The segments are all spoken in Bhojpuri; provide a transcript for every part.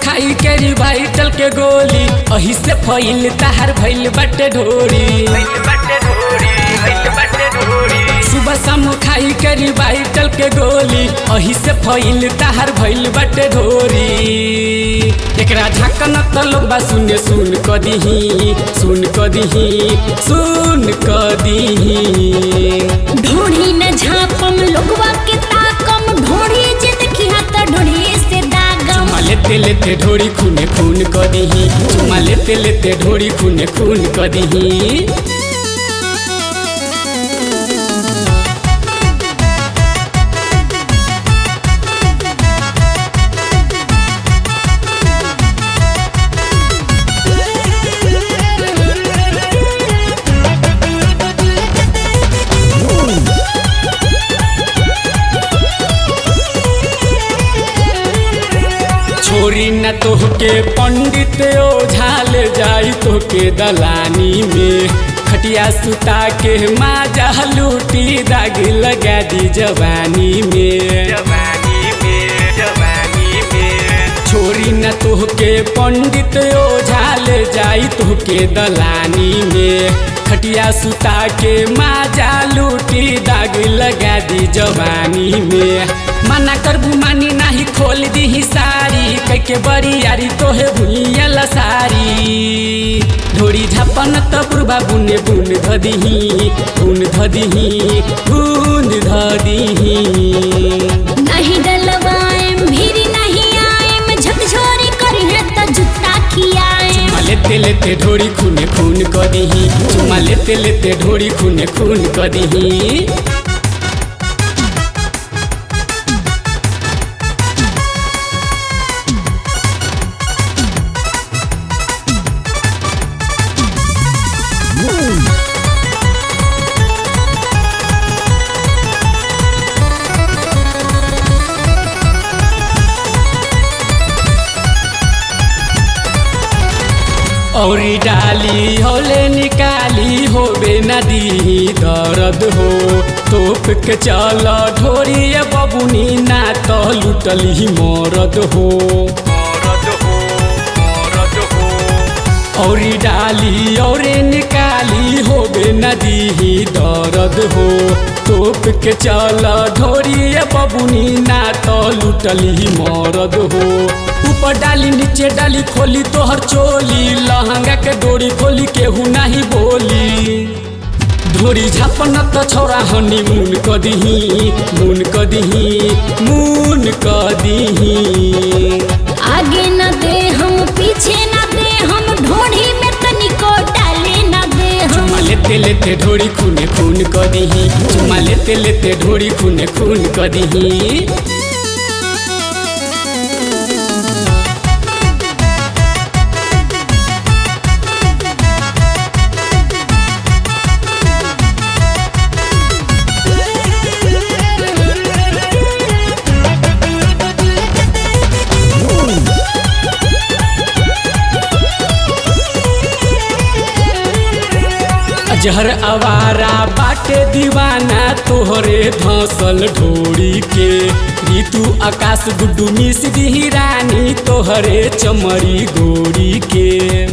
खाई के रिवाइटल के गोली अही से फैल तहार भइल बटे ढोरी सुबह शाम खाई के रिवाइटल के गोली अही से फैल तहार भइल बटे ढोरी एकरा झाकन त लोग बा सुने सुन क दिही सुन क दिही सुन क दिही ढोढ़ी न झापम लोगवा के ताकम ढोढ़ी जे देखिया त ढोढ़ी से दागम चुमा लेते लेते ढोरी खूने खून क दिही चुमा लेते लेते ढोरी खूने खून क दिही छोरी न तोहके पंडित ओझाल जाई तोहके दलानी में खटिया सुता के माजा लूटी दाग लगा दी जवानी में छोरी न तोहके पंडित ओझाल जाई तोहके दलानी में खटिया सुता के माजा लूटी दाग लगा दी जवानी में मना करबू मानी नाही खोल दी सारी कैके बड़ी यारी तोहे भूलियल सारी ढोरी झापन त बुढ़बा बुने बुन धदिही बुन धदिही बुन धदिही नहीं डलवाएम भीरी नहीं आएम झकझोरी करी है त जुत्ता खियाएम चुमा लेते लेते ढोरी खूने खून क दिही चुमा लेते लेते ढोरी खूने खून क दिही औरी डाली होले निकाली होबे नदी दर्द हो तोप के चल ढोरी बबुनी ना तो लुटली मरद हो औरी डाली औरे निकाली होबे नदी दर्द हो तोप के चल ढोरी बबुनी ना तो लुटली मरद हो ऊपर डाली नीचे डाली खोली तोहर चोली लहंगा के डोरी खोली केहू नहीं बोली ढोरी झापन त छोरा हनी मुन क दिही मुन क दिही मुन क दिही आगे न दे हम पीछे न दे हम ढोढ़ी में तनिको डाले न दे हम चुमा लेते लेते ढोरी खूने खून क दिही चुमा लेते लेते ढोरी खूने खून क दिही जहर आवारा बाटे दीवाना तोहरे धसल ढोरी के ऋतु आकाश गुड्डू मिस दी रानी तोहरे चमरी गोरी के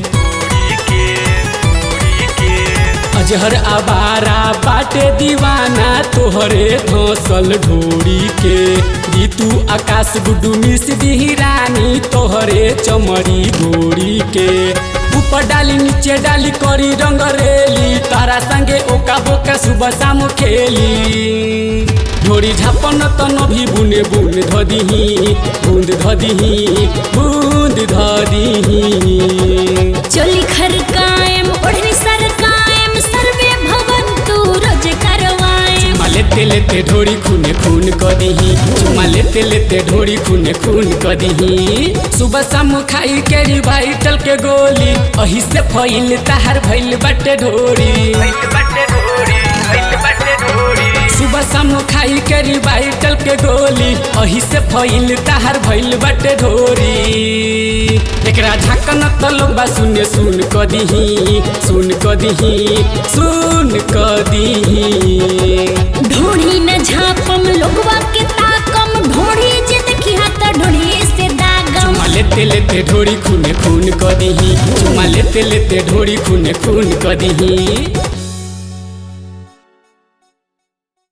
अजहर आवारा बाटे दीवाना तोहरे धसल ढोरी के ऋतु आकाश गुड्डू मिस दी रानी तोहरे चमरी गोरी के ऊपर डाली नीचे डाली करी रंग रेली तारा संगे ओका बोका सुबह शाम खेली ढोरी झापन त नभी बुने बुन धदिही बूंद धदिही बूंद धदिही चोली खरकाएम ओढ़नी सरकाएम सर्वे भवन तू रोज करवाएम चुमा लेते लेते ढोरी खूने खून क दिही चुमा लेते लेते ढोरी खूने खून क दिही सुबह शाम खाई के रिवाइटल के गोली अही से फैल तहार भइल बटे ढोरी सुबह शाम खाई के रिवाइटल के गोली अही से फैल तहार भइल बटे ढोरी एकरा झाकन त लोग बा सुने सुन क दिही सुन क दिही सुन क दिही ढोढ़ी न झापम लोगवा के ताकम ढोढ़ी जे देखिया त ढोढ़ी से दागम चुमा लेते लेते लेते ढोरी खूने खून क दीही चुमा लेते लेते ढोरी खूने खून क दीही